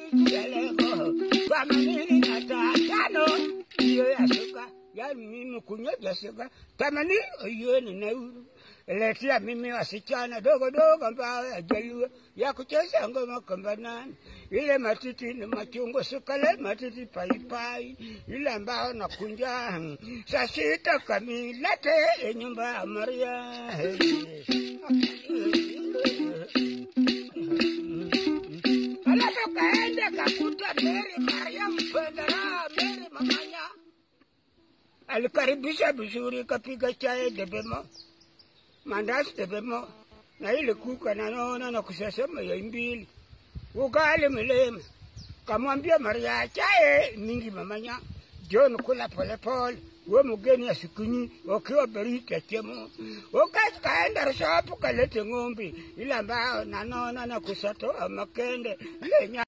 kieleko themanini na tano hiyo ya shuka yani mimi kunyoja shuka themanini hiyo ni nauru letia mimi wasichana dogo dogo ambao yajaluo ya kucheza ngoma kambanani ile matiti ni machungwa sukale matiti paipai ile ambao nakunja saa sita kamilate nyumba ya Maria alafu kaende kakuta Mary Maria mpendera Mary mamanya alikaribisha vizuri kapiga chai debemo mandazi debemo na ile kuka nanaona na kusasema ya mbili ugali milima kamwambia Maria chae mingi mamanya John kula polepole we mgeni asikunyi wakiwa berita chemo wakati kaenda rushapu kalete ng'ombe ile ambayo nanona na kusatoa makende ile